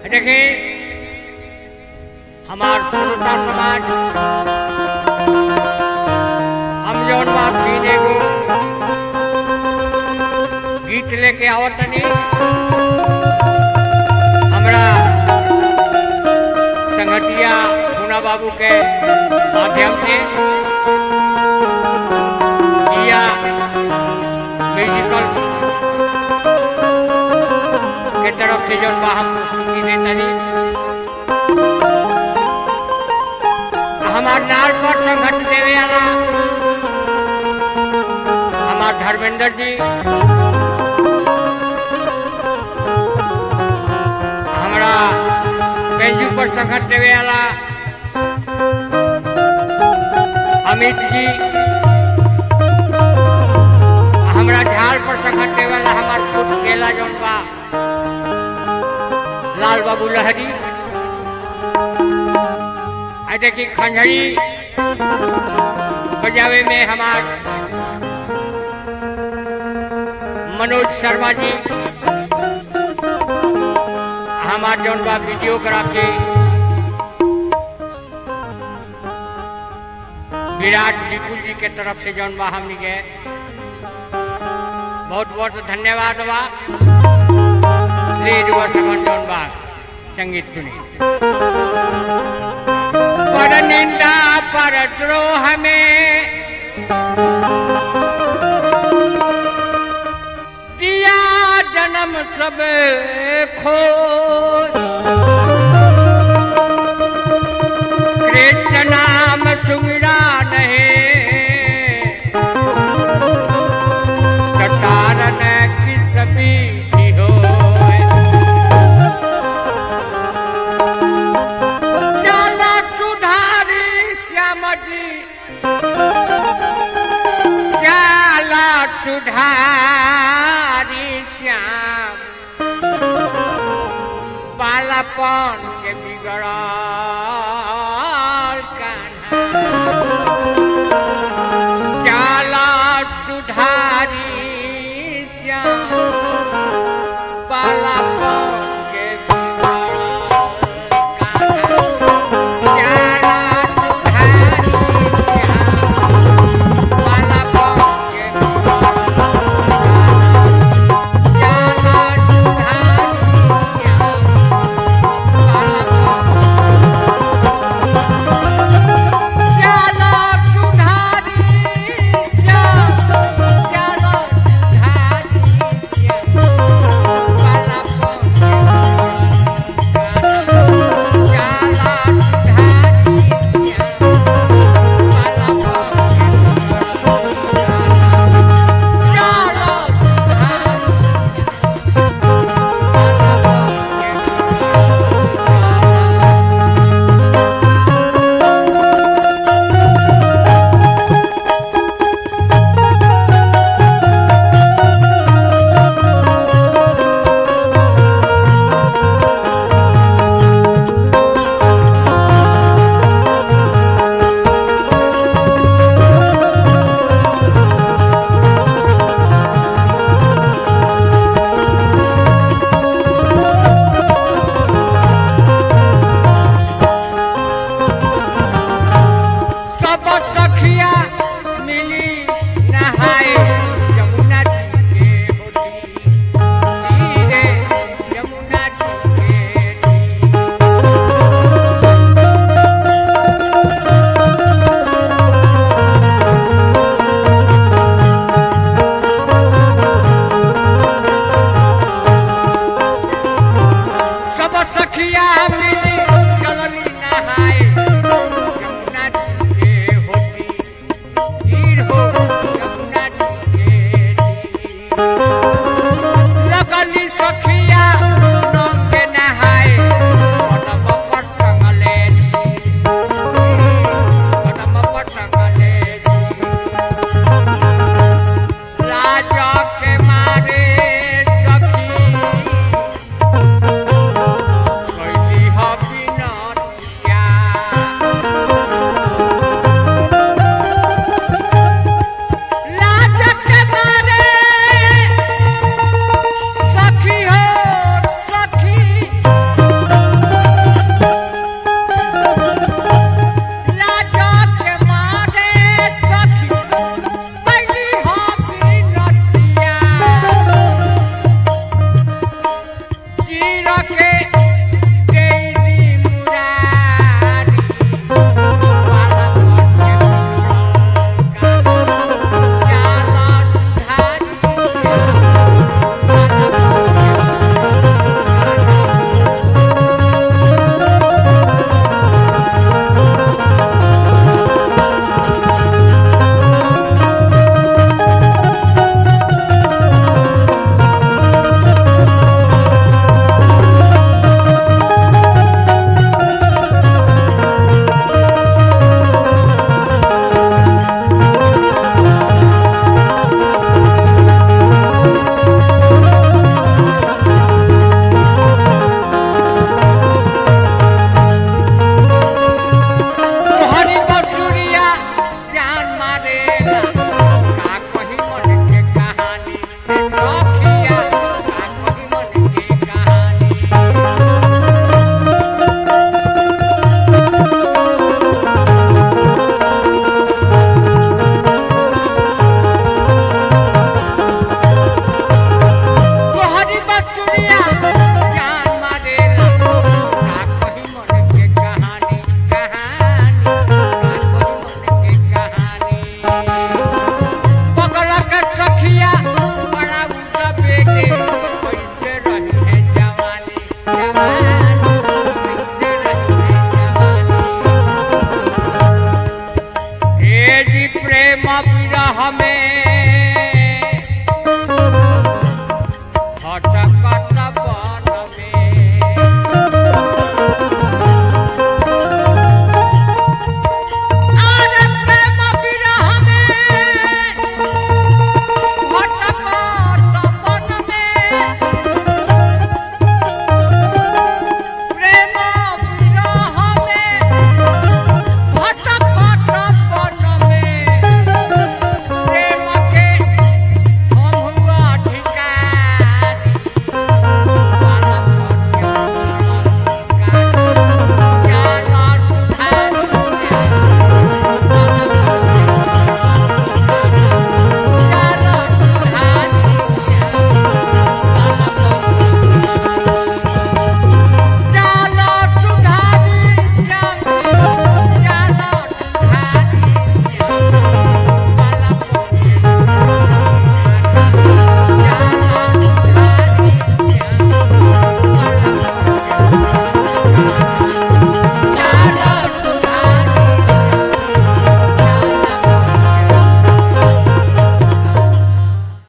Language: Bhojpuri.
देखिए हमार श्रोता समाज हम जौन बात सीने को गीत लेके आवत तनी हमरा संगतिया पूना बाबू के माध्यम से दिया म्यूजिकल के तरफ से जौन बा हम प्रस्तुति दे तनी हमार नाल पर संघर्ष देवे वाला हमार धर्मेंद्र जी हमरा बेंजू पर संघर्ष देवे वाला अमित जी हमरा झाल पर संघर्ष देवे वाला हमार छोट केला जौन बा लाल बाबू लहरी आ देखी खंजरी बजावे में हमार मनोज शर्मा जी हमार जौन बा वीडियोग्राफी विराट विपुल जी के तरफ से जौन बा हमनी के बहुत बहुत धन्यवाद बा ले जुआ सगन जौन बा संगीत सुनी पर निंदा पर द्रोह में दिया जन्म सब खो कृष्ण नाम सुमिरा नहीं कटारन किस बीती हो चलो सुधारी श्याम जी चलो सुधारी श्याम बालापन के बिगड़ा